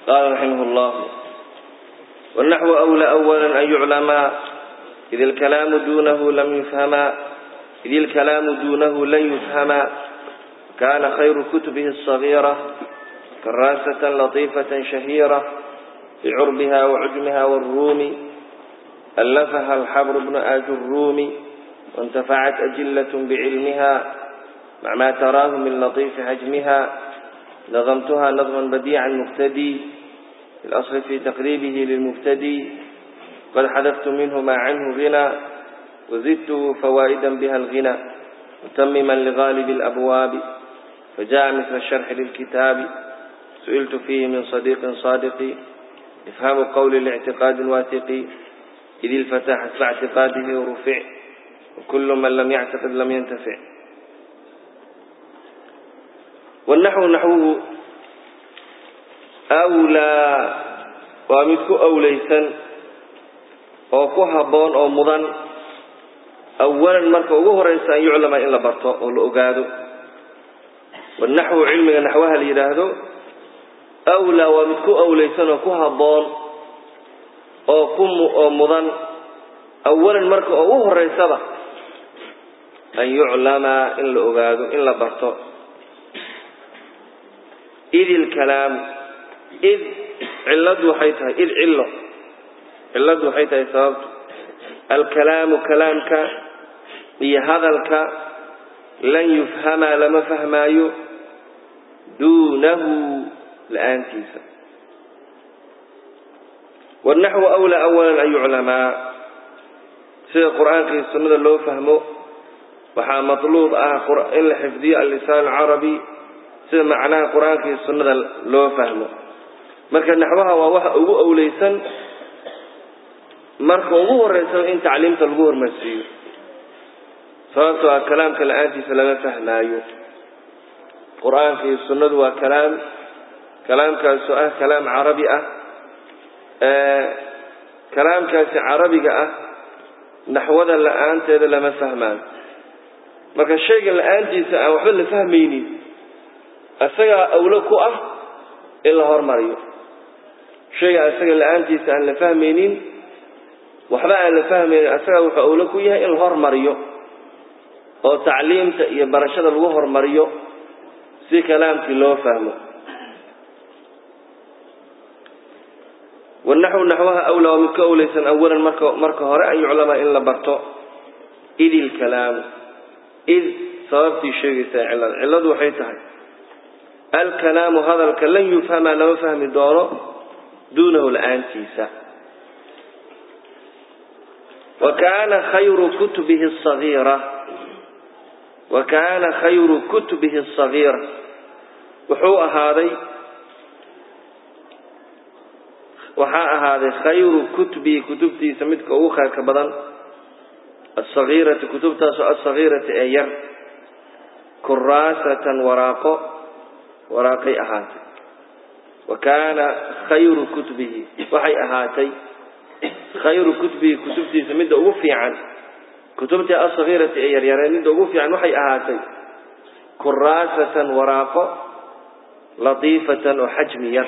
قال رحمه الله والنحو أولى أولا أن يعلم إذ الكلام دونه لم يفهم إذ الكلام دونه لن يفهم كان خير كتبه الصغيرة كراسة لطيفة شهيرة بعربها وعجمها والروم ألفها الحبر بن آج الروم وانتفعت أجلة بعلمها مع ما تراه من لطيف حجمها نظمتها نظما بديعا مقتدي في الأصل في تقريبه للمبتدي قد حذفت منه ما عنه غنى وزدت فوائدا بها الغنى متمما لغالب الأبواب فجاء مثل الشرح للكتاب سئلت فيه من صديق صادق إفهام قول الاعتقاد الواثق إذ الفتى حسب اعتقاده رفع وكل من لم يعتقد لم ينتفع والنحو نحوه أولى ومدك أوليسا وكوها بون أو مضن أولا مركا وهو رئيس أن يعلم إن لبرطه أو لأقاده والنحو علمي نحوها ليراهده أولى ومدك أوليسا وكوها بون أو كم أو مضن أولا مركا وهو رئيس أن يعلم إن لأقاده إن لبرطه إذ الكلام إذ علد وحيتها إذ علة علد وحيتها سببت الكلام كلامك هي هذا لن يفهم لما فهمايو دونه الآن كيسا والنحو أولى أولا أن يعلم سيد القرآن في السنة اللي فهمه وحا مطلوب آه إن لحفظي اللسان العربي sida macnaha qur-aanka iyo sunnada loo fahmo marka naxwaha waa waxa ugu awleysan marka ugu horeysa in tacliimta lagu hormarsiiyo sababtoo ah kalaamka la-aantiisa lama fahmaayo qur-aanka iyo sunnadu waa kalaam kalaamkaasu ah kalaam carabi ah kalaamkaasi carabiga ah naxwada la-aanteeda lama fahmaayo marka shayga la-aantiisa aan waxba la fahmaynin isagaa awlo ku ah in la hormariyo shayga isaga la-aantiisa aan la fahmaynin waxba aan la fahmaynin isagaa wuxuu awlo ku yahay in la hormariyo oo tacliimta iyo barashada lagu hormariyo si kalaamkii loo fahmo wanaxw naxwaha awlaa waa mid ka awleysan awalan marka marka hore an yuclama in la barto id ilkalaamu id sababtii sheegaysaa cillada cilladu waxay tahay alkalaamu hadalka lan yufhama lama fahmi doono duunahu la-aantiisa wa kaana khayru kutubihi asagiira wa kaana khayru kutubihi asagiira wuxuu ahaaday waxaa ahaaday khayru kutubihi kutubtiisa midka ugu khayrka badan asagiirati kutubtaasoo asagiirati ee yar kuraasatan waraaqo waraaqay ahaatay wa kaana khayru kutubihi waxay ahaatay khayru kutubihi kutubtiisa midda ugu fiican kutubtii asagiirati ee yaryareen midda ugu fiican waxay ahaatay kuraasatan waraaqo latiifatan oo xajmi yar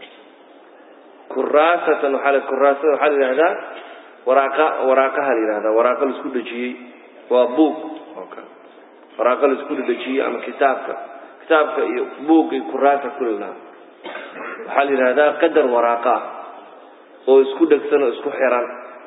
kuraasatan waxaa kuraasada waxaa la yidhahdaa waraaqa waraaqaha la yidhahdaa waraaqo laisku dhejiyey waa buug oo kale waraaqo laisku dhejiyey ama kitaabka kitaabka iyo buugga iyo kuraasa kulilaa waxaa la yidhahdaa qadar waraaqa ah oo isku dhegsan oo isku xiran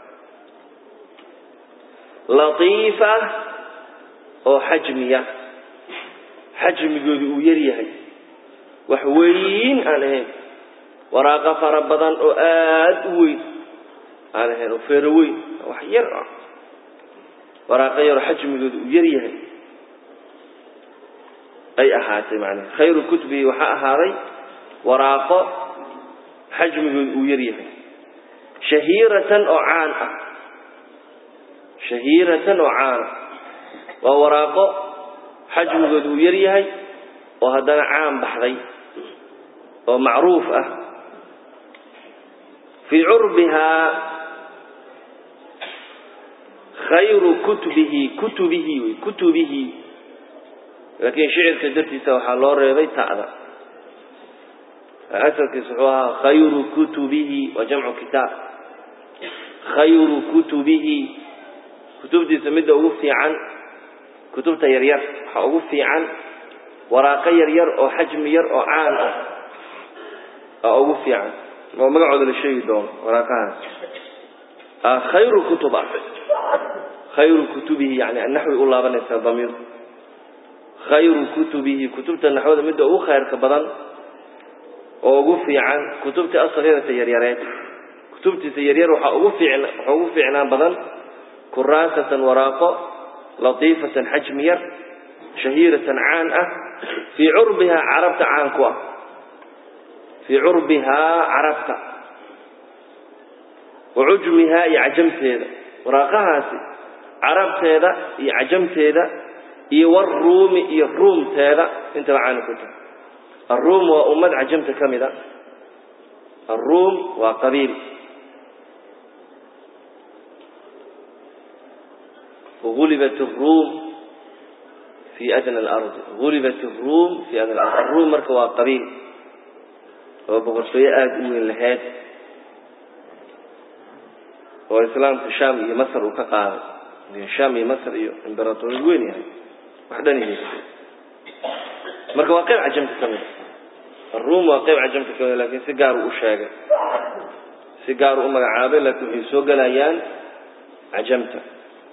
latiifa oo xajmiya xajmigoodu uu yar yahay wax weyn aan ahayn waraaqo fara badan oo aada u weyn aan ahayn oo feero weyn wax yar ah waraaqo yaroo xajmigoodu uu yar yahay ay ahaatay macnaha khayru kutubihi waxaa ahaaday waraaqo xajmigoodu uu yar yahay shahiiratan oo caan ah shahiiratan oo caan ah waa waraaqo xajmigoodu uu yar yahay oo haddana caan baxday oo macruuf ah fii curbihaa khayru kutubihi kutubihi wey kutubihi laakiin shicirka dartiisa waxaa loo reebay ta'da asalkiisa wuxuu ahaa khayru kutubihi waa jamcu kitaab khayru kutubihi kutubtiisa midda ugu fiican kutubta yaryar waxaa ugu fiican waraaqo yaryar oo xajmi yar oo caan ah aa ugu fiican oo magacooda la sheegi doono waraaqahaas khayru kutub ah khayru kutubihi yani naxwi u laabanaysaa damiir khayru kutubihi kutubta naxwada midda ugu khayrka badan oo ugu fiican kutubtii asakirata yaryareed kutubtiisa yaryar waxaa ugu fiicn waxaa ugu fiicnaan badan kuraasatan waraaqo latiifatan xajmi yar shahiiratan caan ah fii curbihaa carabta caan ku ah fii curbihaa carabta wa cujmihaa iyo cajamteeda waraaqahaasi carabteeda iyo cajamteeda iyo waruumi iyo ruumteeda intaba caani ku tahay aruum waa ummad cajamta ka mid a aruum waa qabiil gulibat aruum fi adna alardi gulibat aruum fi adna alard aruum marka waa qabiil oo boqortooyo aada u weyn lahayd oo islaamka sham iyo masr uu ka qaaday sham iyo masr iyo imberatoriyad weyn yahay wax dhan yihiin marka waa qayb cajamta ka mid aruum waa qayb cajamta ka mid lakin si gaar uu u sheegay si gaar uu u magacaabay laakiin waxay soo gelayaan cajamta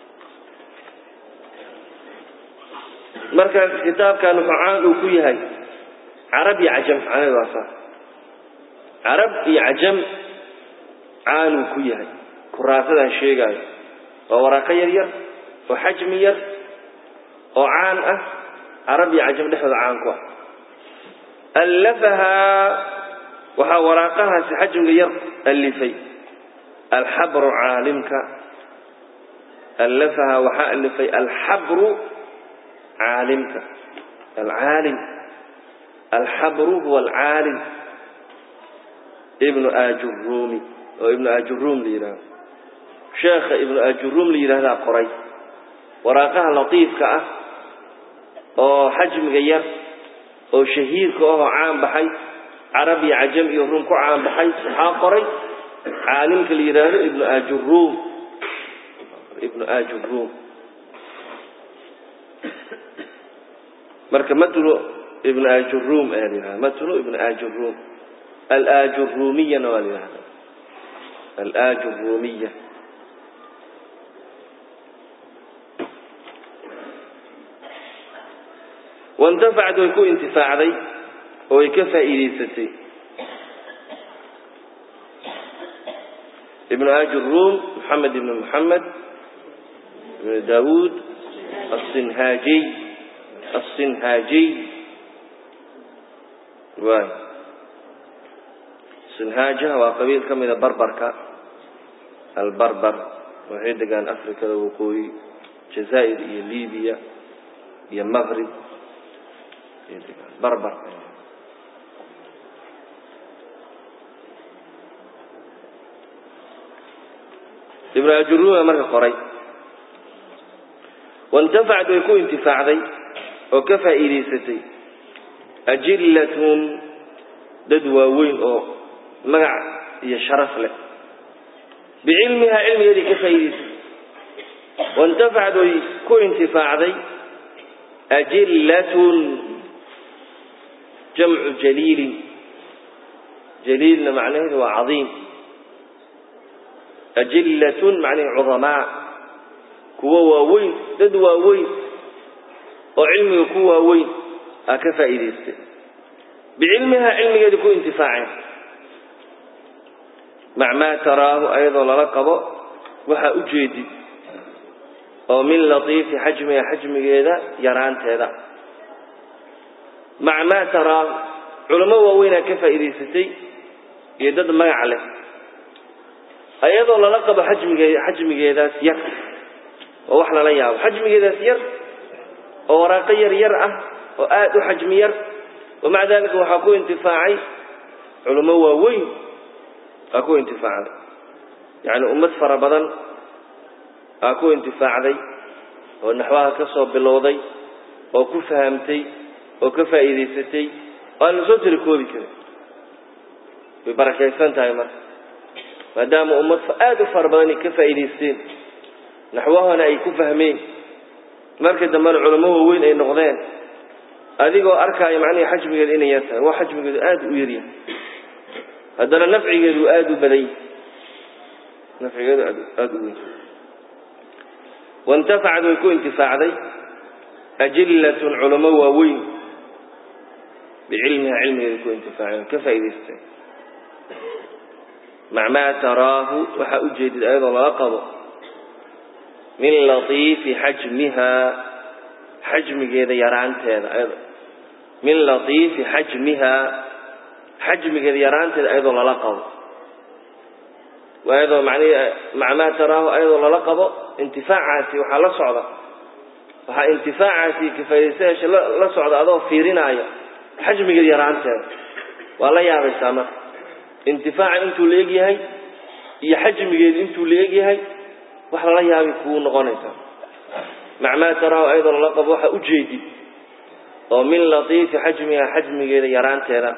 marka kitaabkan wuxuu caan uu ku yahay carab iyo cajam macnaheedu waa saa carab iyo cajam caan uu ku yahay kuraasadaan sheegaayo waa waraaqo yar yar oo xajmi yar oo caan ah carab iyo cajam dhexdooda caan ku ah allafahaa waxaa waraaqahaasi xajmiga yar alifay alxabru caalimka allafahaa waxaa alifay alxabru caalimka alcaalim alxabru huwa alcaalim ibnu ajurumi oo ibnu ajurum la yidhahdo sheekha ibnu ajurum la yidhahdaa qoray waraaqaha latiifka ah oo xajmiga yar oo shahiirka ahoo caan baxay carab iyo cajam iyo rum ku caan baxay waxaa qoray caalimka la yidhaahdo ibnu ajurum ibnu ajurum marka matnu ibnu ajurum ayaa la yidhahda matnu ibnu ajurum alajurumiyana waa la yidhahda alajurumiya waintafacad way ku intifaacday oo way ka faa'iidaysatay ibnu ajurum moxamed ibnu moxamed ibnu daawuud asinhaajiy asinhaajiy waay sinhaajaha waa qabiil ka mida barbarka albarbar waxay degaan afrikada waqooyi jazaa'ir iyo libiya iyo maqrib ayay degaan barbar ibnu ajuruma marka qoray waintafacad way ku intifaacday oo ka faa'iidaysatay ajillatun dad waaweyn oo magac iyo sharaf leh bicilmihaa cilmigeedii ka faa'iidaysatay waintafacad way ku intifaacday ajillatun jamcu jaliilin jaliilna macnaheedu waa cadiim ajillatun macnaheed cudamaa kuwo waaweyn dad waaweyn oo cilmiga ku waaweyn aa ka faa'iidaystay bicilmihaa cilmigeeda ku intifaaceen mac maa taraahu ayadoo lala qabo waxaa u jeedid oo min latiifi xajmiha xajmigeeda yaraanteeda mac maa taraahu culamo waaweynaa ka faa'iidaysatay iyo dad magac leh ayadoo lala qabo xajmigee xajmigeedaas yar oo wax lala yaabo xajmigeedaas yar oo waraaqo yar yar ah oo aada u xajmi yar wamaca dalika waxaa ku intifaacay culamo waaweyn aa ku intifaacday yacni ummad fara badan aa ku intifaacday oo naxwaha ka soo bilowday oo ku fahamtay oo ka faa'iidaysatay oo aan la soo tiri koobi karin way barakaysan tahay marka maadaama ummad aada u fara badan ay ka faa'iidaysteen naxwahana ay ku fahmeen marka dambena culamo waaweyn ay noqdeen adigoo arkaayo macnihi xajmigeedu inay yar tahay waa xajmigeedu aada u yaryahay haddana nafcigeedu aada u badan yahay nafcigeedu aad aada u weyn waintafacad way ku intifaacday ajillatun culamo waaweyn bicilmiha cilmigeeda ku intifaaceen ka faa'idaysteen mac maa taraahu waxaa u jeedid ayadoo lala qabo min latiifi xajmiha xajmigeeda yaraanteeda ayado min latiifi xajmiha xajmigeeda yaraanteeda ayadoo lala qabo ayadoo mani mac maa taraahu ayadoo lala qabo intifaacaasi waxaa la socda waxaa intifaacaasi kafaa'idaystayaasha la socda adoo fiirinaayo xajmigeeda yaraanteeda waa la yaabaysaa marka intifaaca intuu la eg yahay iyo xajmigeedu intuu la eg yahay wax lala yaabi kuu noqonaysaa mac maa taraahu ayadoo lala qabo waxaa u jeedid oo min latiifi xajmiha xajmigeeda yaraanteeda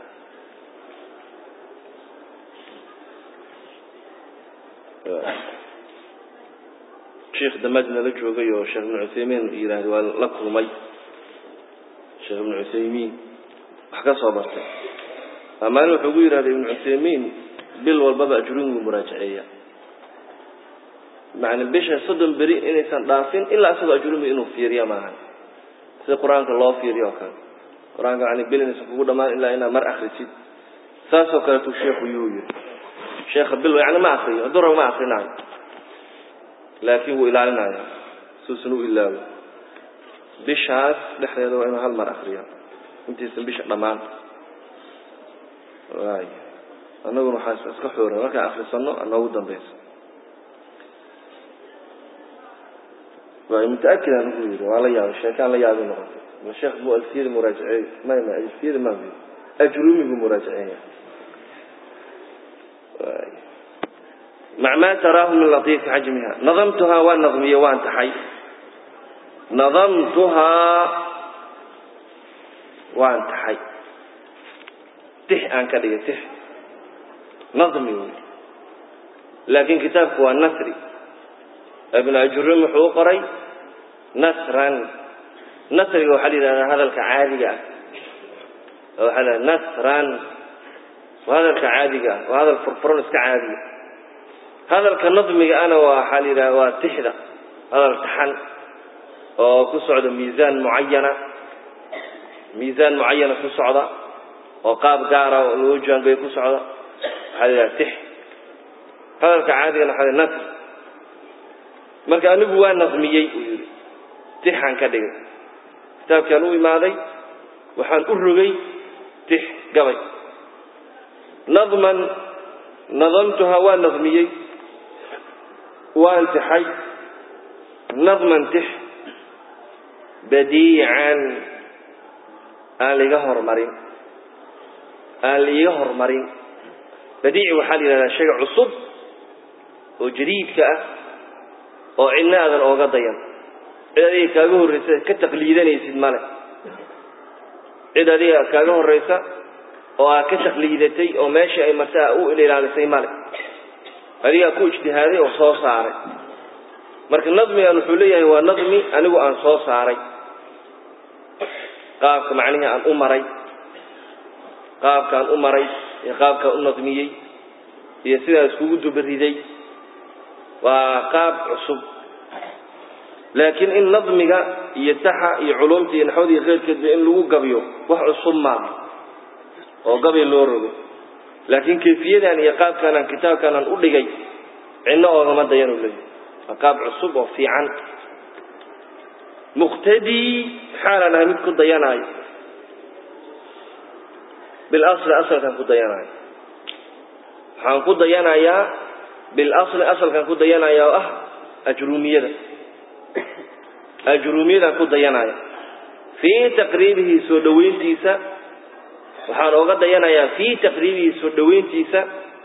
sheekh damaad nala joogay oo sheekh ibnu cuthaymiin yidhaahda waa la kulmay sheekh ibnu cuthaymiin wax ka soo bartay maalin wuxuu gu yidhahday ibnu cuthaymiin bil walbaba ajruun wuu muraajaceeya macna bisha soddon beri inaysan dhaafin ilaa isagoo ajrumi inuu fiiriya maahan sida qur-aanka loo fiiriyo oo kale qur-aanka yani bil inaysan kugu dhammaan ilaa inaad mar akrisid saasoo kaleetu sheekhu yuu yiri sheekha bil yani ma akriyo hadduu rabo ma akrinaayo laakiin wuu ilaalinaya suusan u ilaawo bishaas dhexdeeda waa inuu hal mar akriyo intaysan bisha dhammaan waay annaguna waxaa iska xooran markaan akrisano noogu dambayso waay mutaakid aan ugu yidhi waa la yaabay sheekaan la yaabi noqotay ma sheekh mu alfiyada muraajaceey may ma alfiyada ma ajrumigu muraajaceeya waay mac maa taraahu min latiifi xajmiha nadamtuhaa waan nadmiye waan taxay nadamtuhaa waan taxay tix aan ka dhigay tix nadmi wey laakiin kitaabku waa nasri ibnu ajurum wuxuu u qoray nasran nasriga waxaa la yidhahdaa hadalka caadiga ah waxaa la nasran waa hadalka caadiga ah waa hadal furfuran iska caadiga hadalka nadmiga ana waa waxaa la yidhahda waa tixda hadal taxan oo ku socda miisaan mucayana miisaan mucayana ku socda oo qaab gaara oo loo jaangay ku socda waxaa la yidhaha tix hadalka caadigana waxaa la nasr marka anigu waa nadmiyey uu yidhi tixaan ka dhigay kitaabkaan u imaaday waxaan u rogay tix gabay nadman nadamtuhaa waa nadmiyey waan tixay nadman tix badiican aan liga hormarin aan liiga hormarin badiici waxaa la yidhahdaa shayga cusub oo jadiidka ah oo cidna aadan ooga dayan cid adiga kaaga horraysa ka taqliidanaysid male cid adiga kaaga horraysa oo aad ka taqliidatay oo meeshii ay martaa u ilaalisay male adigaa ku ijtihaaday oo soo saaray marka nadmigan wuxuu leeyahay waa nadmi anigu aan soo saaray qaabka macnihii aan u maray qaabkaan u maray iyo qaabkaan u nadmiyey iyo sidaa iskugu dubariday waa qaab cusub laakiin in nadmiga iyo taxa iyo culumta iyo naxwada iyo keyrkeedba in lagu gabiyo wax cusub maaha oo gabay loo rogo laakiin kayfiyadan iyo qaabkaanaan kitaabkaanaan u dhigay cidno oogama dayanu leeyahy waa qaab cusub oo fiican muqtadii xaalaan ahay mid ku dayanaayo bilasli asalkaan ku dayanaayo waxaan ku dayanayaa bilasli asalkaan ku dayanaya oo ah ajruumiyada ajruumiyadaan ku dayanaya fii taqriibihi soo dhoweyntiisa waxaan ooga dayanayaa fii taqriibihi soo dhoweyntiisa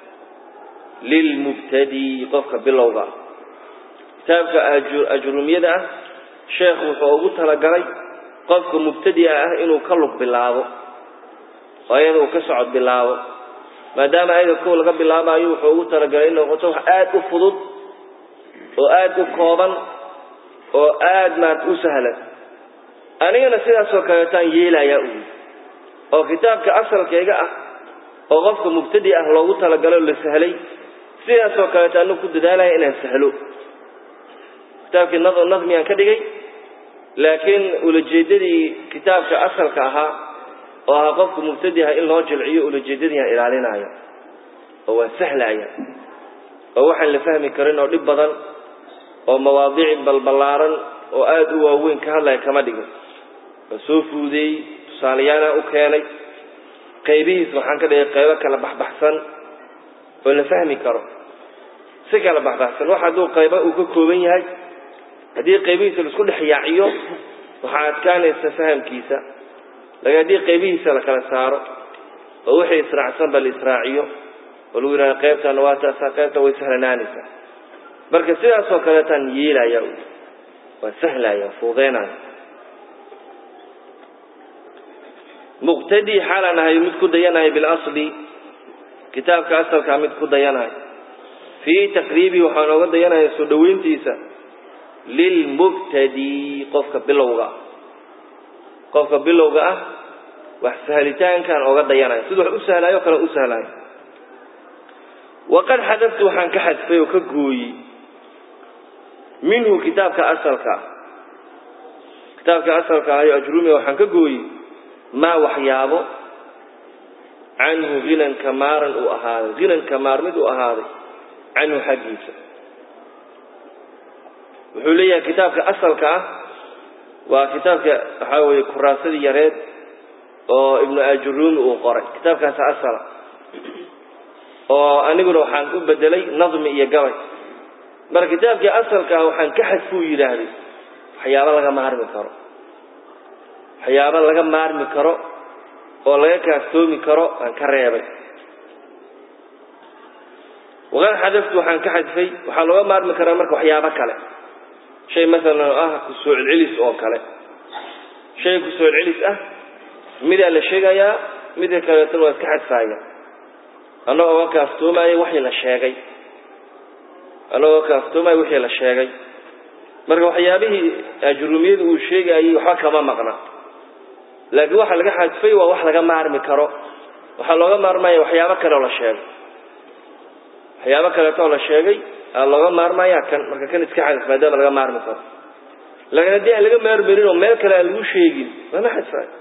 lilmubtadi qofka bilowga ah kitaabka ajruumiyada ah sheekhu wuxuu ugu talagalay qofka mubtadi'a ah inuu ka lug bilaabo oo iyada uu ka socod bilaabo maadaama ayada kow laga bilaabaayo wuxuu ugu talagalay in noqoto wax aada u fudud oo aada u kooban oo aada maad u sahlan anigana sidaasoo kaleetaan yeelayaa uyi oo kitaabka asalkayga ah oo qofka mubtadi ah loogu talagalay oo la sahlay sidaasoo kaleeta anu ku dadaalaya inaan sahlo kitaabkii nadmiyaan ka dhigay laakiin ulajeedadii kitaabka asalka ahaa oo ahaa qofku mubtadi ah in loo jilciyo ulajeedadiiaan ilaalinaya oo waan sahlaya oo waxaan la fahmi karin oo dhib badan oo mawaadiic balballaaran oo aada u waaweyn ka hadlaya kama dhigin waa soo fuudeeyey tusaalayaanaa u keenay qaybihiis waxaan ka dhigay qaybo kala baxbaxsan oo la fahmi karo si kala baxbaxsan wax hadduu qaybo uu ka kooban yahay haddii qaybihiisa laisku dhex yaaciyo waxaa adkaanaysa fahamkiisa lakin haddii qaybihiisa la kala saaro oo wixii israacsanba la israaciyo oo lagu yidhahdo qaybtana waa taasa qaybta way sahlanaanaysaa marka sidaasoo kaleetaan yeelaya waa sahlaya fuudeynaya muqtadi xaalaan ahay mid ku dayanahay bilasli kitaabka asalkaa mid ku dayanahay fii taqriibii waxaa nooga dayanaya soo dhoweyntiisa lilmubtadi qofka bilowga ah qofka bilowga ah wax sahlitaankaan ooga dayanaya siduu wax u sahlaayo o kale u sahlaayo waqad xadaftu waxaan ka xadfay oo ka gooyey minhu kitaabka asalka ah kitaabka asalka ah iyo ajrumiga waxaan ka gooyey maa waxyaabo canhu hinan kamaaran uu ahaaday hinan kamaar mid uu ahaaday canhu xaggiisa wuxuu leeyahay kitaabka asalka ah waa kitaabka waxaa weeye kuraasadii yareed oo ibnu ajurumi uu qoray kitaabkaasa asala oo aniguna waxaan u bedelay nadmi iyo gabay marka kitaabkii asalka ah waxaan ka xadfuu yidhaahday waxyaabo laga maarmi karo waxyaabo laga maarmi karo oo laga kaaftoomi karo aan ka reebay waqad xadaftu waxaan ka xadfay waxaa looga maarmi karaa marka waxyaabo kale shay masalan oo ah kusoo celcelis oo kale shay kusoo celcelis ah midaa la sheegayaa midka kaleetana waa iska xadfaaya annagoo ka kaaftoomaya wixii la sheegay annagoo kaaftoomaya wixii la sheegay marka waxyaabihii ajrumiyadu uu sheegayay waxba kama maqna laakiin waxa laga xadfay waa wax laga maarmi karo waxaa looga maarmaya waxyaabo kale oo la sheegay waxyaabo kaleeto oo la sheegay aa looga maarmaya kan marka kan iska xadf maadaama laga maarmi karo laakiin haddii aan laga maarmarin oo meel kale aan lagu sheegin lama xadfaayo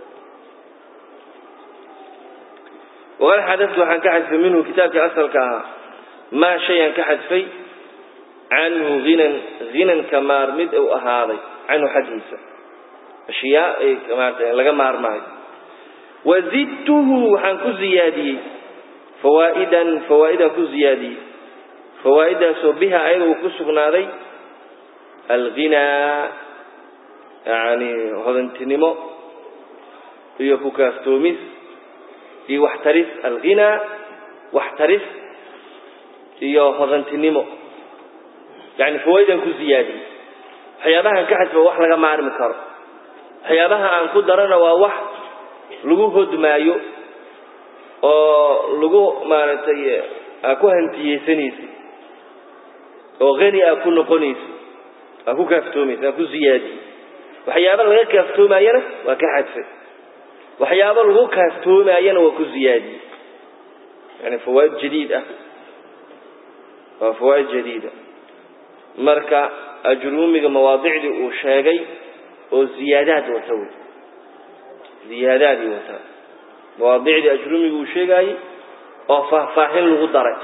waqad xadaftu waxaan ka xadfay minhu kitaabkii asalka ahaa maa shayaan ka xadfay canhu hinan hinanka maarmid uu ahaaday canhu xaggiisa ashyaa ay maarata laga maarmaayo wazidtuhu waxaan ku ziyaadiyey fawaa'idan fawaa'idaan ku ziyaadiyey fawaa'idaasoo biha ayada uu ku sugnaaday alghinaa yani hodantinimo iyo ku kaaftoomis iyo waxtaris alghinaa waxtaris iyo hodantinimo yani fawaaidaan ku ziyaadiyey waxyaabahaan ka xadfa wax laga maarmi karo waxyaabaha aan ku darana waa wax lagu hodmaayo oo lagu maaragtay aa ku hantiyeysanaysa oo hani aa ku noqonaysa aa ku kaaftoomaysa aa ku ziyaadiyey waxyaaba laga kaaftoomayana waa ka xadfay waxyaabo lagu kaaftoomayana waa ku ziyaadiyey yani fawaaid jadiid ah waa fawaaid jadiida marka ajruumiga mawaadicdii uu sheegay oo ziyaadaad wata wey ziyaadaadii wata mawaadicdii ajruumiga uu sheegaayey oo faahfaahin lagu daray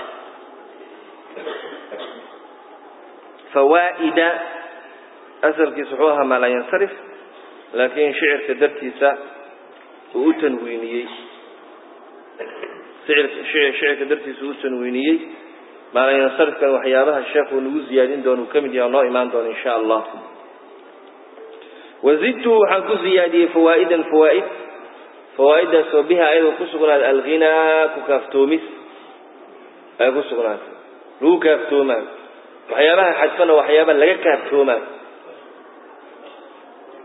fawaa'ida asalkiisa wuxuu ahaa maa laa yansarif laakiin shicirka dartiisa uu u tanwiiniyey shicirka dartiisa uu u tanwiiniyey maalayansarifkan waxyaabaha sheekhu nagu ziyaadin doono uu ka mid yaha noo imaan doono insha allah wazidtuhu waxaan ku ziyaadiyey fawaa'idan fawaa'id fawaa'idaasoo biha ayadoo ku sugnaatay alghinaa ku kaaftoomis ay ku sugnaatay lagu kaaftoomayo waxyaabaha xadfana waxyaaba laga kaaftoomayo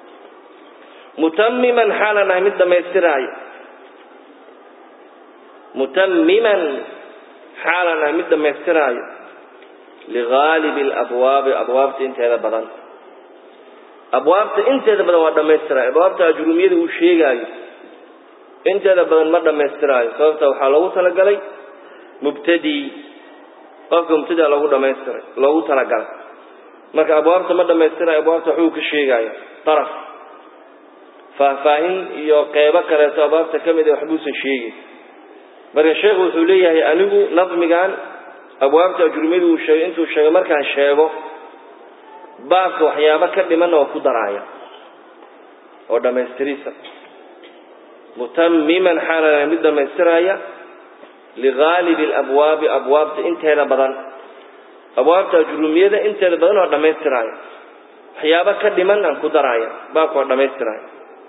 mutamiman xaalan ahay mid dhammaystiraayo mutamiman xaalan ah mid dhammaystiraayo ligaalibi alabwaabi abwaabta inteeda badan abwaabta inteeda badan waa dhammaystiraayo abwaabta ajruumiyada uu sheegaayo inteeda badan ma dhammaystiraayo sababta waxaa loogu talagalay mubtadi qofka mubtadia loogu dhamaystiray loogu talagalay marka abwaabta ma dhammaystirayo abwaabta waxbuu ka sheegaya daraf faahfaahin iyo qeybo kaleeto abwaabta ka mid a waxbuusan sheegin marka sheekhu wuxuu leeyahay anigu nadmigan abwaabta ajrumiyadu uu sheegay intuu sheegay markaan sheego baabka waxyaabo ka dhimanna waa ku daraaya oo dhammaystirisa mutamiman xaalana mid dhammaystiraya ligaalibi alabwaabi abwaabta inteeda badan abwaabta ajrumiyada inteeda badan waa dhammaystiraya waxyaabo ka dhiman aan ku daraaya baabka waa dhammaystiraya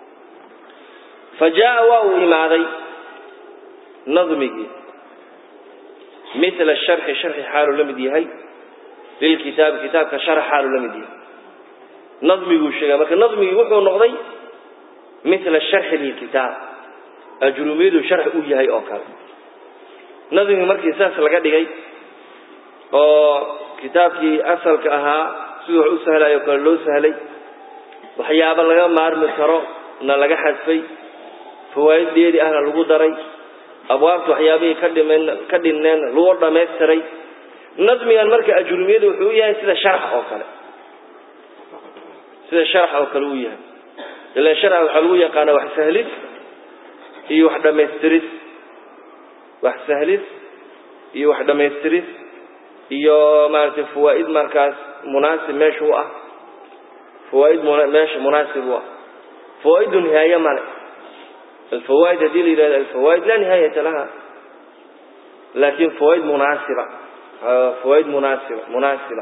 fa jaa waa uu imaaday nadmigii mila sharxi sharxi xaaluu la mid yahay lilkitaabi kitaabka sharx xaaluu la mid yahay nadmiguu sheegay marka nadmigii wuxuu noqday mila sharxi lilkitaab ajrumiyadu sharx u yahay oo kale nadmigii markii saas laga dhigay oo kitaabkii asalka ahaa siduu wax u sahlayo kale loo sahlay waxyaabo laga maarmi karo na laga xadfay fawaa'id dheeri ahna lagu daray abwaabta waxyaabihii ka dhimen ka dhinneen lagu dhammaystiray nadmigan marka ajrumiyadu wuxuu u yahay sida sharax oo kale sida sharax oo kale uu yahay ila sharax waxaa lagu yaqaana wax sahlis iyo wax dhammaystiris wax sahlis iyo wax dhammaystiris iyo maaragtay fawaa'id markaas munaasib meesha u ah fawaa'id meesha munaasib u ah fawaa'idu nihaaye male الفوائد هذه اللي الفوائد لا نهاية لها لكن فوائد مناسبة فوائد مناسبة مناسبة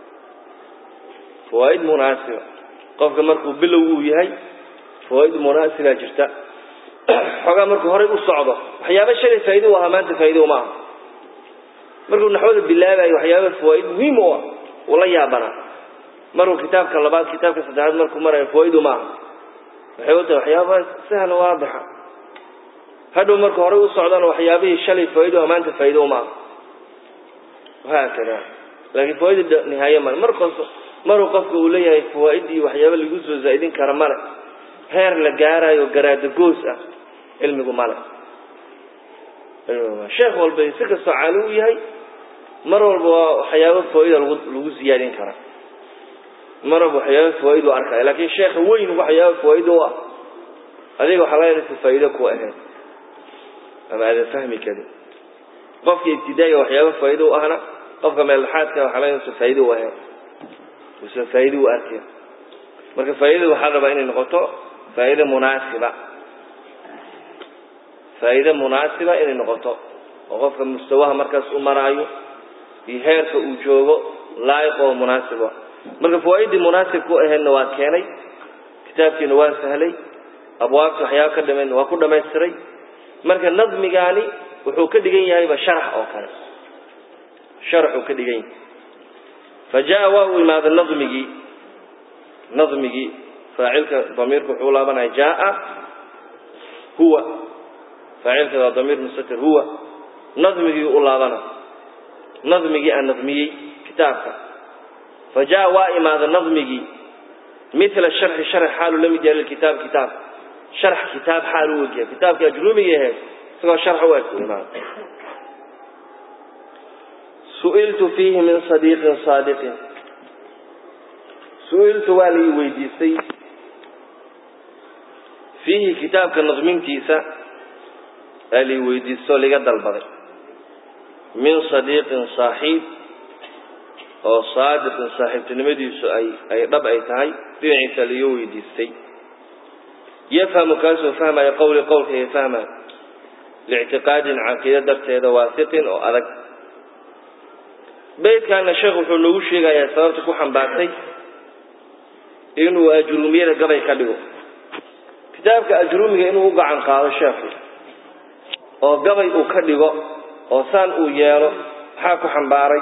فوائد مناسبة قفك مركو بلو يهي فوائد مناسبة جرتا حقا مركو هري الصعبة وحيابة شري فايدة وهمانت فايدة ومعه مركو نحوذ بالله بأي وحيابة فوائد مهمة والله يابنا مركو كتابك اللبات كتابك صدعات مركو مرة فوائد ومعه وحيوته وحيابة سهلة واضحة hadhow marka horey u socdana waxyaabihii shalay faa'iido amaanta faa'iido uma aha wahaakada laakiin fawaaida nihaaye male markasta maruu qofka uu leeyahay fawaa'id iyo waxyaaba lagu soo zaa'idin kara male heer la gaarayo garaada goos ah cilmigu male sheekh walba si kastoo caali u yahay mar walba waa waxyaaba fawaaida lagu lagu siyaadin karaa mar walba waxyaaba fawaaid u arkaya laakiin sheekha weyn waxyaaba fawaaid u ah adiga waxaa laga inaysa faa'iido ku ahayd ama aadan fahmi karin qofka ibtidaa'iga waxyaaba faa'iido u ahna qofka meeldhaxaadka waxaa laga inaysa faa'iido u ahayd uusan faa'iido u arkin marka faa'iidada waxaa rabaa inay noqoto faa'iido munaasiba faa'iido munaasiba inay noqoto oo qofka mustawaha markaas u maraayo iyo heerka uu joogo laayiq oo munaasiba marka fawaa'iddii munaasibka u ahaydna waa keenay kitaabkiina waa sahlay abwaabta waxyaaba ka dhamayn waa ku dhamaystiray marka nadmigaani wuxuu ka dhigan yahayba sharax oo kale sharaxuu ka dhigan yahay fa jaa waa uu imaaday nadmigii nadmigii faacilka damiirka wuxuu laabanaya jaa huwa faacilka waa damiir mustatir huwa nadmigii u laabana nadmigii aan nadmiyey kitaabka fa jaa waa imaaday nadmigii mila sharxi sharx xaalu la mid yahay lilkitaab kitaab sharx kitaab xaal u egyahay kitaabka ajrumiga ahayd isagoo sharx u eg imaada su'iltu fiihi min sadiiqin saadiqin su-iltu waa la ii weydiistay fiihi kitaabka nadmintiisa aa la ii weydiistoo liga dalbaday min sadiiqin saaxiib oo saadiqin saaxiibtinimadiisu ay ay dhab ay tahay dhinaciisa laiga weydiistay yafhamu kaasoo fahmaya qowli qowlkaiga fahmaya liictiqaadin caqiide darteeda waasiqin oo adag beydkaana sheekh wuxuu noogu sheegayaa sababta ku xambaartay inuu ajruumiyada gabay ka dhigo kitaabka ajruumiga inuu u gacan qaado sheekhu oo gabay uu ka dhigo oo saan uu yeelo maxaa ku xambaaray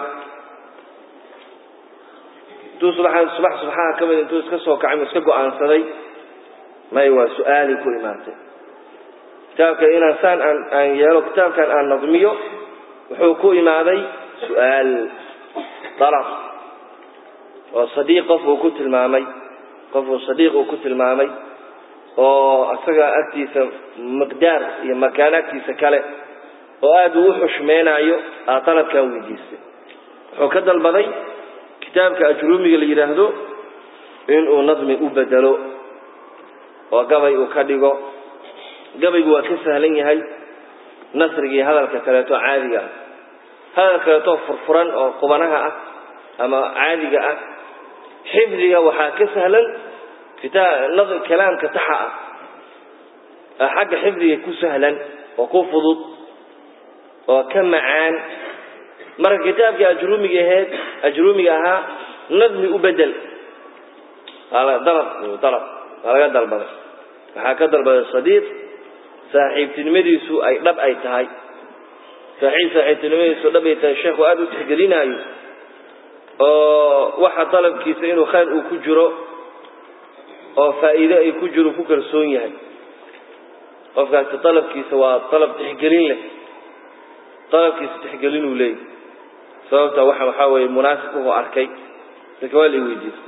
intuu subax subax subaxaha ka mid intuu iska soo kacay mu iska go-aansaday may waa su-aalay ku imaantay kitaabka inaan saan aan aan yeelo kitaabkan aan nadmiyo wuxuu ku imaaday su-aal dalab oo sadiiq qof uu ku tilmaamay qof uu sadiiq uu ku tilmaamay oo isaga agtiisa miqdaar iyo makaan agtiisa kale oo aada uu u xushmeynayo aa dalabkan weydiistay wuxuu ka dalbaday kitaabka ajruumiga la yidhaahdo inuu nadmi u bedelo oo gabay uu ka dhigo gabaygu waa ka sahlan yahay nasrigii hadalka kaleeto caadiga ah hadal kaleetoo furfuran oo qubanaha ah ama caadiga ah xifdiga waxaa ka sahlan kalaamka taxa ah xagga xifdiga ku sahlan oo ku fudud oo ka macaan marka kitaabkii ajruumiga ahayd ajruumiga ahaa nadmi u bedel dalab dalab waa laga dalbaday waxaa ka dalbaday sadiiq saaxiibtinimadiisu ay dhab ay tahay saaxiib saaxiibtinimadiisu dhab ay tahay sheekhu aada u tixgelinaayo oo waxa dalabkiisa inuu khayr uu ku jiro oo faa'iide ay ku jiro ku kalsoon yahay qofkaasi dalabkiisa waa dalab tixgelin leh dalabkiisa tixgelin uu leeyahy sababta waxa waxaa weeye munaasib uhu arkay laakiin waa la weydiistay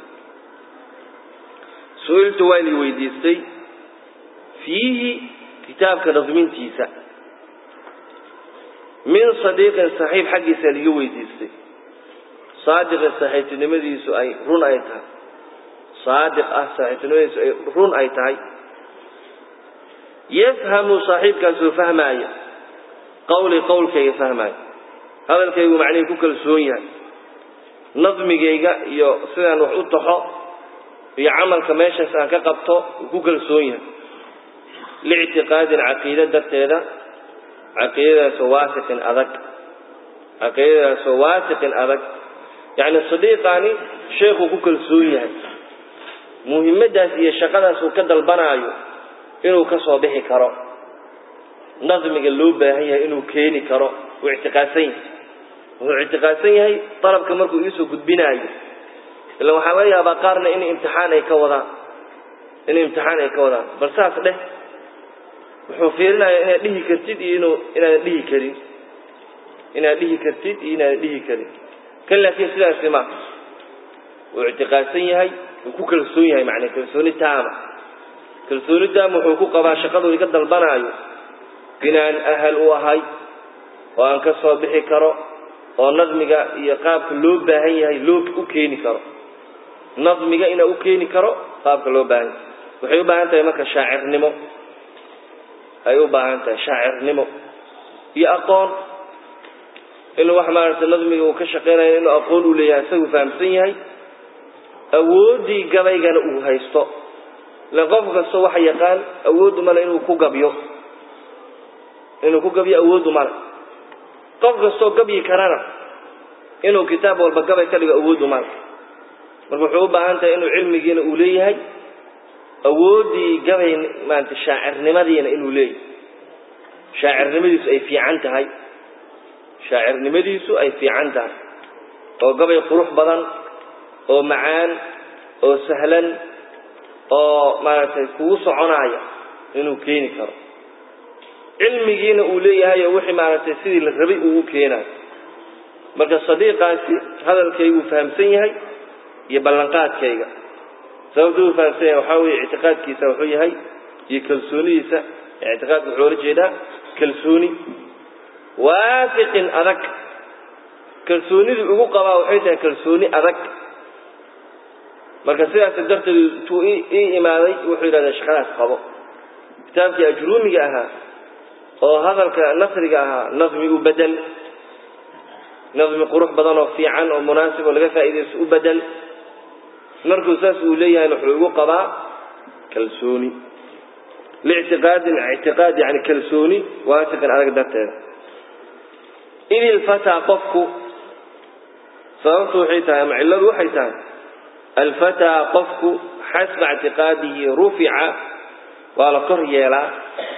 su-iltu waa la weydiistay fiihi kitaabka nadmintiisa min sadiiqin saxiib xaggiisa liga weydiistay saadiqin saaxiibtinimadiisu ay run ay tahay saadiq ah saaxiibtinimadiisu ay run ay tahay yafhamu saaxiibkaasoo fahmaaya qawli qowlkayga fahmaaya hadalkaygu macnihii ku kalsoon yahay nadmigayga iyo sidaan wax u taxo iyo camalka meeshaas aan ka qabto uu ku kalsoon yahay liictiqaadin caqiide darteeda caqiidadaasoo waasiqin adag caqiidadaasoo waasiqin adag yacni sadiiqaani sheekhuu ku kalsoon yahay muhimaddaas iyo shaqadaas uu ka dalbanaayo inuu ka soo bixi karo nadmiga loo baahan yahay inuu keeni karo wuu ictiqaadsan yahay wuxuu ictiqaadsan yahay dalabka markuu iisoo gudbinaayo ila waxaa laga yaabaa qaarna in imtixaan ay ka wadaan in imtixaan ay ka wadaan bal saas dheh wuxuu fiirinayaa inaad dhihi kartid iyo inuu inaadan dhihi karin inaad dhihi kartid iyo inaadan dhihi karin kan laakiin sidaasi ma wuu ictiqaadsan yahay wuu ku kalsoon yahay macnaa kalsooni taama kalsooni taama wuxuu ku qabaa shaqadu iga dalbanaayo inaan ahal u ahay oo aan ka soo bixi karo oo nadmiga iyo qaabka loo baahan yahay loo u keeni karo nadmiga inaa u keeni karo qaabka loo baahan yahay waxay u baahan tahay marka shaacirnimo ay u baahan tahay shaacirnimo iyo aqoon inuu wax maaragtay nadmiga uu ka shaqeynayo inuu aqoon u leeyahay isagu fahamsan yahay awooddii gabaygana uu haysto ile qof kasta waxa yaqaan awooddu male inuu ku gabyo inuu ku gabyo awooddu male qof kastoo gabyi karana inuu kitaab walba gabay ka dhigo awooddu male marka wuxuu u baahan tahay inuu cilmigiina uu leeyahay awooddii gabay maarata shaacirnimadiina inuu leeyahay shaacirnimadiisu ay fiican tahay shaacirnimadiisu ay fiican tahay oo gabay qurux badan oo macaan oo sahlan oo maaragtay kugu soconaaya inuu keeni karo cilmigiina uu leeyahay oo wixii maaragtay sidii la rabay uu u keenayo marka sadiiqaasi hadalkaygu fahamsan yahay iyo ballanqaadkayga sababta uu fahamsan yahay waxaa weeye ictiqaadkiisa wuxuu yahay iyo kalsoonidiisa ictiqaadka wuxuu ola jeedaa kalsooni waafiqin adag kalsoonidii ugu qabaa waxay tahay kalsooni adag marka sidaas darteed intuu ii imaaday wuxuu yidhahdaa shaqadaas qabo kitaabkii ajruumiga ahaa oo hadalka nasriga ahaa nadmi u bedel nadmi qurux badan oo fiican oo munaasib oo laga faa'iidaysto u bedel markuu saas uu leeyahayna wuxuu igu qabaa kalsooni liictiqaadin ictiqaad yani kalsooni waasiqin adag darteeda id ilfataa qofku sababtu waxay tahay ama cilladu waxay tahay alfataa qofku xasba ictiqaadihi rufica waa la kor yeelaa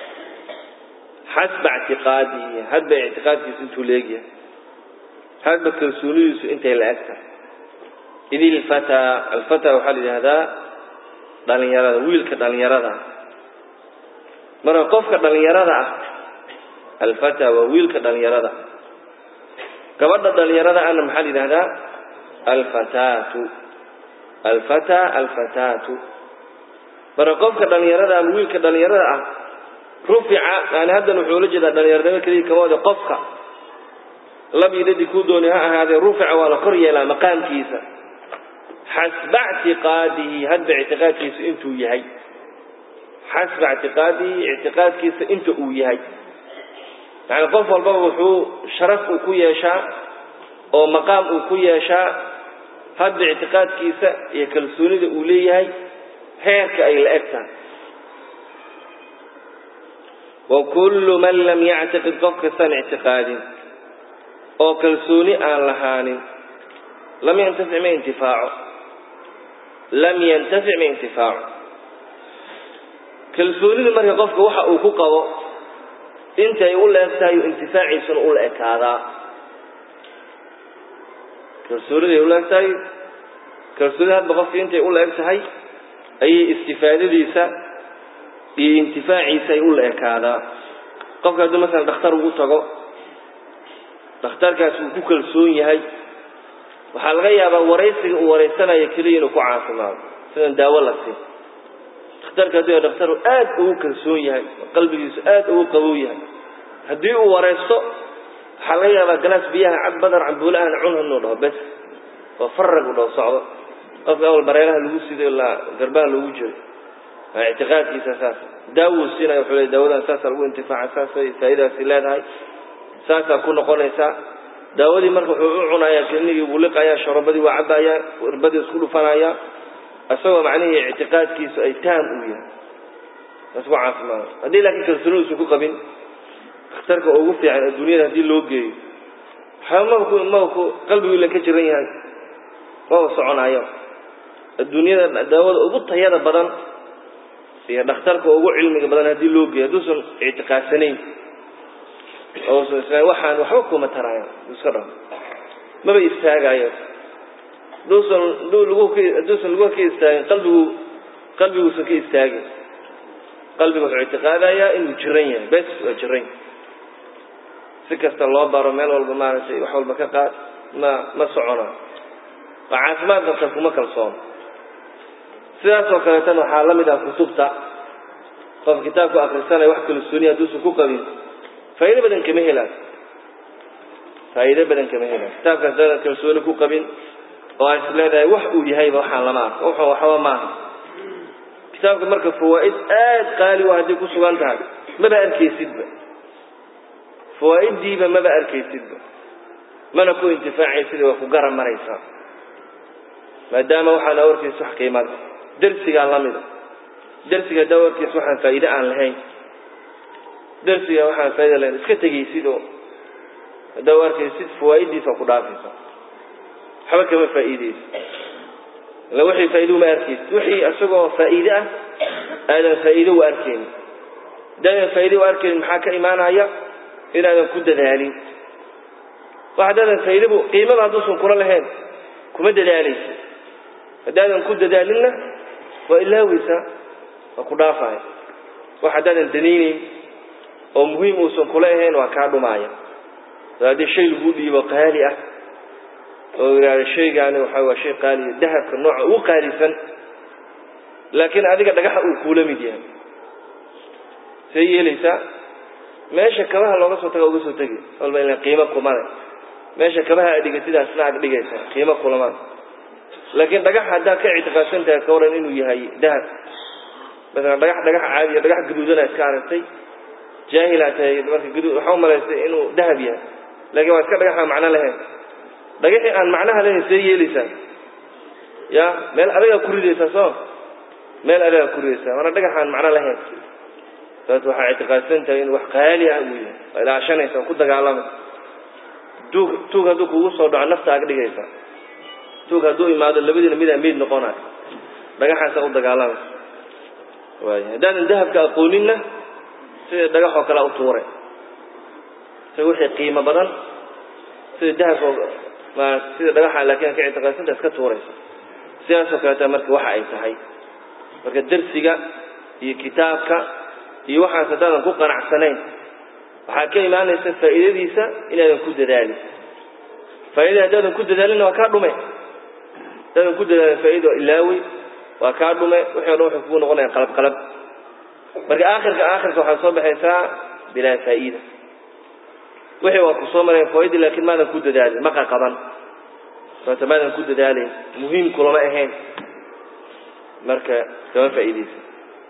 xasba ictiqaadihi hadba ictiqaadkiisu intuu leegyahay hadba kalsoonidiisu intay la eg tahay id ilfataa alfataa waxaa la yidhahdaa dhalinyarada wiilka dhalinyarada marka qofka dhalinyarada ah alfata waa wiilka dhalinyarada gabadha dhalinyarada ahna maxaa la yidhahdaa alfataatu alfata alfataatu marka qofka dhalinyarada ama wiilka dhalinyarada ah rufica yani haddan wuxuu la jeedaa dhalinyaranimo keliya kama wada qofka labyidadi kuu dooni ha ahaadee rufica waa la kor yeelaa maqaamkiisa xasba ictiqaadihi hadba ictiqaadkiisa intuu yahay xasba ictiqaadihi ictiqaadkiisa inta uu yahay yani qof walbaba wuxuu sharaf uu ku yeeshaa oo maqaam uu ku yeeshaa hadba ictiqaadkiisa iyo kalsoonida uu leeyahay heerka ay la eg tahay wa kullu man lam yactiqid qof kastaan ictiqaadin oo kalsooni aan lahaanin lam yantafic ma intifaaco lam yantafic ma intifaaco kalsoonida marka qofka waxa uu ku qabo intay u la eg tahay intifaaciisuna ula ekaadaa kalsooniday ula eg tahay kalsoonida hadba qofka intay ula eg tahay ayay istifaadadiisa iyo intifaaciisa ay ula ekaadaa qofka hadduu masalan dhakhtar ugu tago dhakhtarkaas uu ku kalsoon yahay waxaa laga yaabaa waraysiga uu waraysanayo keliya inuu ku caafimaado sidan daawo la siin dhakhtarka hadduu dhakhtar aad ugu kalsoon yahay qalbigiisu aad ugu qabow yahay haddii uu waraysto waxaa laga yaabaa galaas biyaha cab badar cambuule ahna cun inuu dhaho bes oo farag u dhaho socdo qofka awal bareeraha lagu siday ilaa garbaha loogu jiro ictiqaadkiisa saas daawuu siinaya wuxuu leey daawadan saasaa lagu intifaaca saasay faa'idaasi leedahay saasaa ku noqonaysaa daawadii marka wuxuu u cunayaa klinigii buu liqayaa sharobadii waa cabayaa irbadii isku dhufanayaa isagoo macnihii ictiqaadkiisu ay taam uu yahay isku caafimaado haddii laakiin kalsoonidiisu ku qabin dhakhtarka ugu fiican adduunyada haddii loo geeyo waxba maba ku maba ku qalbigu ila ka jiran yahay maba soconaayo adduunyada daawada ugu tayada badan iyo dhakhtarka ugu cilmiga badan haddii loo geeyo hadduusan ictiqaadsanayn ousan isla waxaan waxba kuma taraayo iska dhaho maba istaagaayo hadduusan haduu lagu ka hadduusan lagu ka istaagin qalbigu qalbiguusan ka istaagin qalbiga wuxuu ictiqaadayaa inuu jiran yahay bes waa jiran yahay si kasta loo baro meel walba maaragtay wax walba ka qaad ma ma socona waa caafimaad qabta kuma kalsoono sidaas oo kaleetana waxaa la mid ah kutubta qof kitaabku akrisanaya wax kalsooniya hadduusan ku qabin faa'iido badan kama helaan faa'iido badan kama helaan kitaabkaas dada kalsooni ku qabin oo aan is leedahay wax uu yahayba waxaan lama arko wuxuu waxba maaha kitaabka marka fawaa'id aad qaali u hadday ku sugan tahay maba arkaysidba fawaa'iddiiba maba arkaysidba mana ku intifaacaysid waa ku garan maraysaa maadaama waxaan awarkiisa wax qiimada darsigaa la mida darsiga haddaa awarkiisa waxaan faa'iide aan lahayn darsiga waxaan faaida lahayn iska tegaysid oo haddaa u arkaysid fawaa'iddiisa ku dhaafaysa waxba kama faa'iideysa illa wixii faa'iide uma arkaysid wixii isagoo faa'iide ah aadan faa'iide u arkaynin haddaadan faa'iide u arkaynin maxaa ka imaanaya inaadan ku dadaalin wax haddaadan faa'iidebu qiimada hadduusan kula lahayn kuma dadaalaysa haddaadan ku dadaalinna waa ilaaweysaa waa ku dhaafaya wax haddaadan danaynayn oo muhiim uusan kula ahayn waa kaa dhumaaya haddii shay lagu dhiibo qaali ah oo yidhahda shaygaani waxa waa shay qaaliya dahabka nooca ugu qaalisan laakiin adiga dhagaxa uu kuula mid yahay see yeelaysaa meesha kabaha looga soo taga uga soo tegi walba ila qiimo kumale meesha kabaha aad dhigatidaasna aad dhigaysa qiimo kulama laakiin dhagax haddaad ka ictiqaadsan tahay ka waran inuu yahay dahab masalan dhagax dhagax caadiya dhagax gaduudana iska aragtay jaahilaa tahay marka gaduud waxaa u malaysay inuu dahab yahay laakiin waa iska dhagax aan macno lahayn dhagaxii aan macnaha lahayn see yeelaysaa ya meel adagaa ku ridaysaa soo meel adagaa ku ridaysaa waana dhagax aan macno lahayn saas waxaa ictiqaadsan tahay inuu wax qaali ah uu yahay waa ilaashanaysa ku dagaalamay tuug tuug hadduu kugu soo dhaco nafta ag dhigaysaa tuug hadduu imaado labadiina midaa meyd noqonayo dhagaxaasaa u dagaalamaysa waay haddaadan dahabka aqooninna sida dhagaxoo kale u tuure sida wixii qiimo badan sida dahabka ma sida dhagaxa laakiin ka ictiqaadsanta iska tuuraysa sidaasoo kaleeta marka waxa ay tahay marka darsiga iyo kitaabka iyo waxaas haddaadan ku qanacsanayn waxaa ka imaanaysa faa'iidadiisa inaadan ku dadaalin faaidada haddaadan ku dadaalinna waa kaa dhume haddaadan ku dadaalin faa'iida ilaawi waa kaa dhume wixii o dhan waxay kugu noqonayaan qalab qalab marka aakhirka aakhirka waxaad soo baxaysaa bilaa faa'iida wixii waa ku soo mareen faaidi laakiin maadan ku dadaalin ma qaqaban sababta maadan ku dadaalayn muhiim kulama ahayn marka kama faa'iidaysa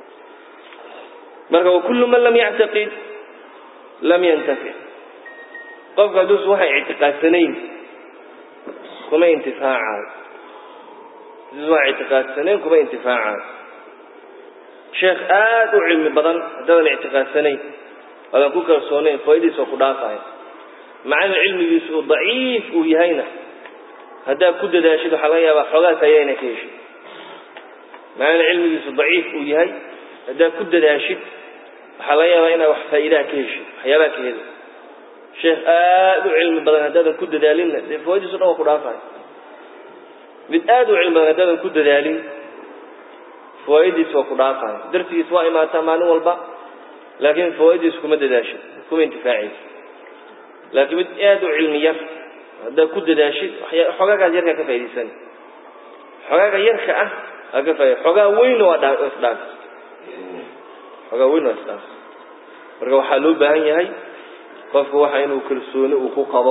marka wakullu man lam yactaqid lam yantafic qofka hadduusu waxay ictiqaadsanayn kuma intifaacayo hadduusu waxay ictiqaadsanayn kuma intifaacayo sheekh aada u cilmi badan haddaadan ictiqaadsanayn aadan ku kalsoonayn faa'idiisa oo ku dhaafayo macalin cilmigiisu uu daciif uu yahayna haddaad ku dadaashid waxaa laga yaabaa xoogaas ayayna ka heshid macalin cilmigiisu daciif uu yahay haddaad ku dadaashid waxaa laga yaabaa inaad wax faa'iidaha ka heshid waxyaabaha ka heli sheekh aada u cilmi badan haddaadan ku dadaalinna dee fawaidiisu dhan waa ku dhaafayo mid aada u cilmi badan haddaadan ku dadaalin fawaa'idiisu waa ku dhaafayo darsigiis waa imaataa maalin walba laakiin fawaa'idiisu kuma dadaashid kuma intifaacaysa laakiin mid aada u cilmi yar haddaad ku dadaashid xogaagaas yarkaa ka faa'idaysani xogaaga yarka ah aa ka faa'ida xogaa weynna waa dhaa isdhaaf xogaa weyn waa isdhaaf marka waxaa loo baahan yahay qofku waxa inuu kalsooni uu ku qabo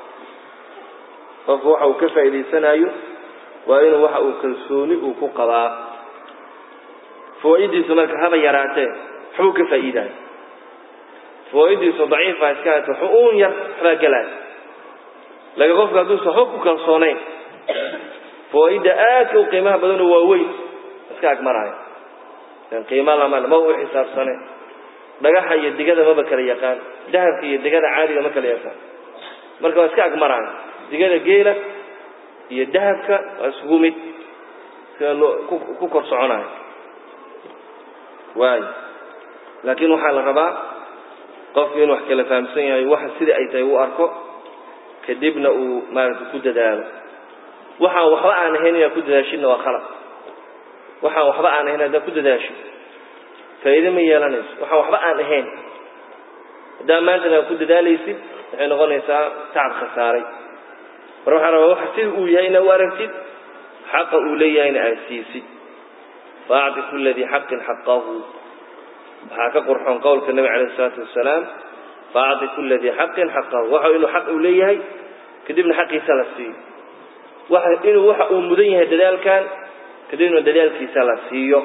qofku waxa uu ka faa'idaysanayo waa inuu waxa uu kalsooni uu ku qabaa fawaa'idiisu marka haba yaraatee waxbuu ka faa'iidaayo fawaa'idiisu daciifa iska haato xu'uun yar waxbaa gelaayo laakiin qofka hadduusa waxba ku kalsoonayn fawaa'idda aadka u qiimaha badanoo waaweyn iska agmaraayo qiimo lama ma u xisaabsane dhagaxa iyo digada maba kala yaqaan dahabka iyo digada caadiga ma kala yaqaan marka waa iska agmaraayo digada geela iyo dahabka waa isugu mid sida loo ku kor soconayo waayo laakiin waxaa la rabaa qofku inuu wax kala fahamsan yahay waxa sida ay tahay uu arko kadibna uu maaragtay ku dadaalo waxaan waxba aan ahayn inaad ku dadaashidna waa khalaq waxaan waxba aan ahayn haddaad ku dadaashid faa'iide ma yeelanayso waxaan waxba aan ahayn haddaa maantana aad ku dadaalaysid waxay noqonaysaa tacab khasaaray mar waxaa rabaa waxa sida uu yahay inaad u aragtid xaqa uu leeyahayna aad siisid faacti kula dii xaqin xaqahu waxaa ka qurxoon qowlka nebi calayh isalaatu wasalaam faacti kula dii xaqin xaqahu waxa inuu xaq uu leeyahay kadibna xaqiisa la siiyo waxa inuu waxa uu mudan yahay dadaalkan kadibna dadaalkiisa la siiyo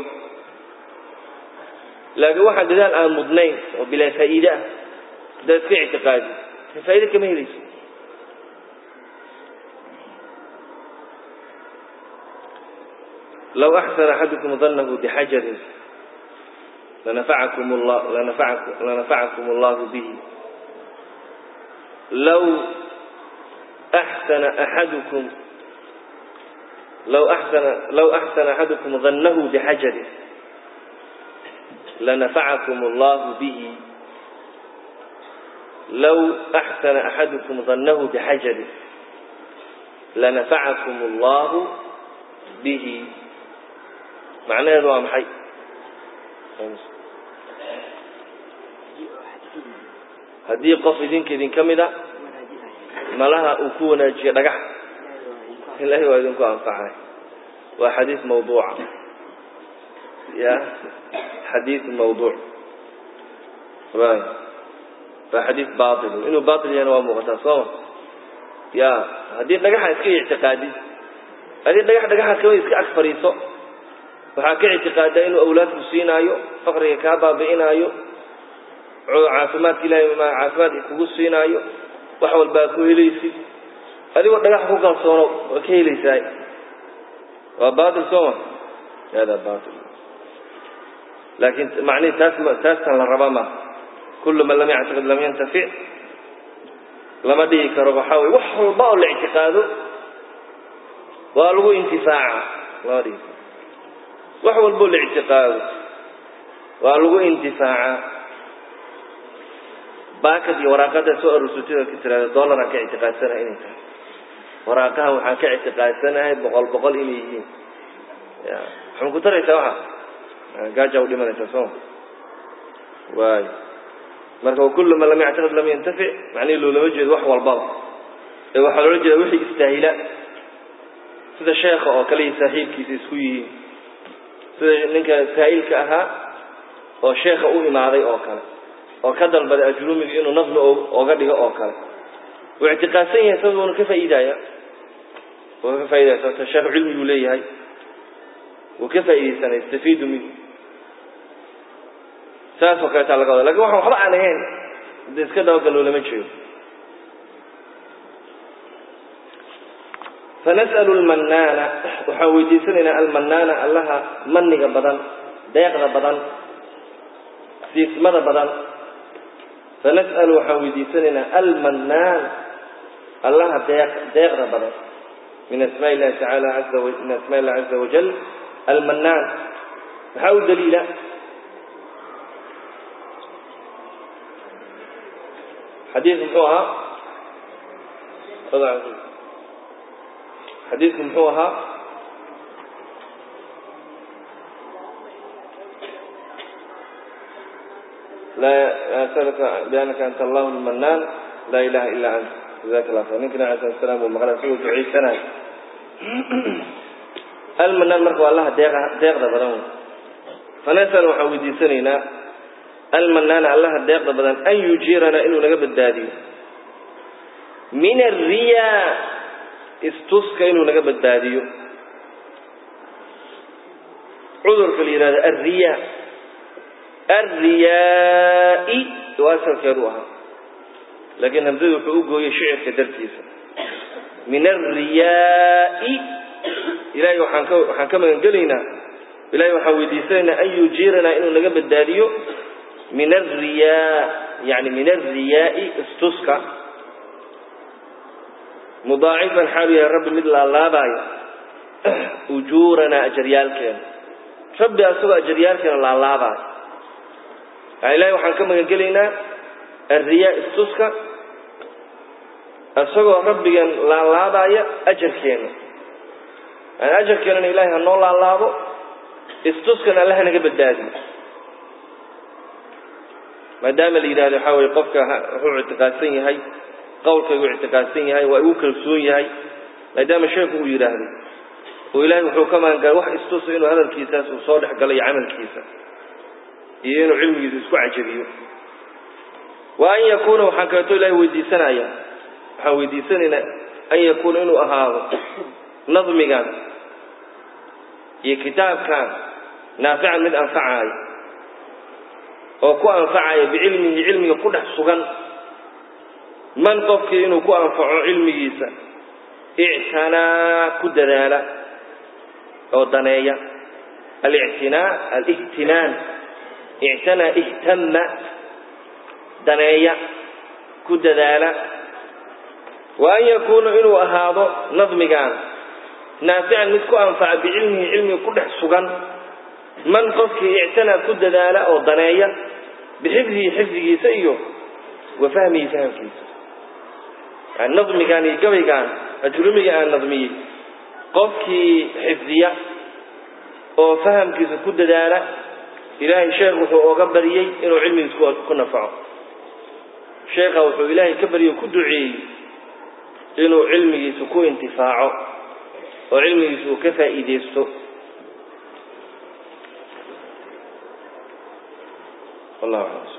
laakiin waxaa dadaal aan mudnayn oo bilaa faa'iide ah haddaad iska ictiqaadi faa'iide kama helayso low axsana axadukum danahu bixajarin lanafacakum llah lanafacakum lanafacakum allahu bihi low axsana axadukum low axsana low axsana axadukum danahu bixajarin lanafacakum allahu bihi low axsana axadukum danahu bixajarin lanafacakum allahu bihi macnaheedu waa maxay haddii qof idinka idin ka mida malaha uu ku wanaajiyo dhagax ilahay waa idinku anfacay waa xadiis mawduuca ya xadiis mawduuc way waa xadiis bail inuu bail yahana waa muuqataa sooma ya haddii dhagaxa iska ictiqaadid haddii dhagax dhagaxa kama iska ag fadhiiso waxaa ka ictiqaadaa inuu awlaadku siinaayo faqriga kaa baabi'inaayo caafimaadka ilahay caafimaadka kugu siinaayo wax walbaa ku helaysid adigoo dhagax ku kalsoono waa ka helaysaay waa bail sooma hada bail laakiin macnihi taas taastan la raba ma kullu man lam yactiqid lam yantafic lama dhihi karo waxaa weye wax walba oo la ictiqaado waa lagu intifaaca lama dhihi karo wax walboo la ictiqaado waa lagu intifaaca baakad iyo waraaqada soo arursatida ka tiraada dollaraan ka ictiqaadsanaha inay tahay waraaqahan waxaan ka ictiqaadsanahay boqol boqol inay yihiin ya waxma ku taraysaa waxa gaaja u dhimanaysaa sooma waay marka wakulu man lam yactaqid lam yantafic macnihi loolama jeedo wax walbaba ee waxaa loola jeeda wixii istaahila sida sheekha oo kale iyo saaxiibkiisa isku yihiin sida ninka saa'ilka ahaa oo sheekha u imaaday oo kale oo ka dalbaday ajrumiga inuu nadmi oga dhigo oo kale wuu ictiqaadsan yahay sabuuna ka faa'iidaya wuu ka faaidaya sababto sheekhu cilmiguu leeyahay wuu ka faa'iidaysanay yastafiidu minhu saas oo kaleetaa laga wada lakin waxaan waxba aan ahayn hadda iska dabagal loolama jeedo fanas'alu lmannaana waxaan weydiisanaynaa almannaana allaha maniga badan deeqda badan siismada badan fanas'alu waxaan weydiisanaynaa almannaan allaha deeq deeqda badan min asmaa illahi tacaala aza min asmaa illahi caza wajal almannaan maxaa u daliila xadiis muxuu ahaa xadiidku muxuu ahaa laa asalka biannaka anta allahu lmanaan laa ilaha ilaa anta jazaka allah khayr ninka nabi alay slam uu maqlay isagoo ducaysanayo almanaan marka waa allaha deeqa deeqda badan wey fanasal waxaan weydiisanaynaa almanaana allaha deeqda badan an yujiiranaa inuu naga badbaadiyo min alriyaa istuska inuu naga badbaadiyo cudurka la yihahdo alriyaa alriyaai oo asalkeedu ahaa laakiin hamsadu wuxuu u gooyey shicirka dartiisa min alriyaai ilahay waxaan ka waxaan ka magan gelaynaa ilahay waxaan weydiisanaynaa an yujiiranaa inuu naga badbaadiyo min alriyaa yani min alriyaai istuska mudaacifan xaalu yahay rabbi mid laalaabaayo ujuuranaa ajaryaalkeena rabbi asagoo ajaryaalkeena laalaabaayo yani ilahay waxaan ka magan gelaynaa alriyaa istuska isagoo rabbigan laalaabaya ajarkeena yani ajarkeenana ilahay ha noo laalaabo istuskana alla hanaga badbaadiyo maadaama la yidhahdo waxaa weye qofka wuxuu ictiqaadsan yahay qawlkaygu ictiqaadsan yahay waa igu kalsoon yahay maadaama sheeku uu yidhaahdo oo ilahay wuxuu ka magangalay wax istusa inuu hadalkiisaas uu soo dhex galo iyo camalkiisa iyo inuu cilmigiisa isku cajabiyo wa an yakuuna waxaan kaleeto ilahay weydiisanaya waxaan weydiisanaynaa an yakuuna inuu ahaado nadmigan iyo kitaabkan naafican mid anfacaayo oo ku anfacaya bicilmihi cilmiga ku dhex sugan man qofkii inuu ku anfaco cilmigiisa ictanaa ku dadaala oo daneeya alictinaa alihtinaan ictanaa ihtama daneeya ku dadaala wa an yakuuna inuu ahaado nadmigan naafican mid ku anfaca bicilmihi cilmiga ku dhex sugan man qofkii ictanaa ku dadaala oo daneeya bixifdihi xifdigiisa iyo wa fahmihi fahamkiisa yani nadmigaan iyo gabaygaan ajrumiga aan nadmiyey qofkii xifdiya oo fahamkiisa ku dadaala ilaahay sheekh wuxuu oga baryey inuu cilmigiisa ku nafaco sheekha wuxuu ilaahay ka baryo ku duceeyey inuu cilmigiisa ku intifaaco oo cilmigiisa uu ka faa'iideysto wallahu aclam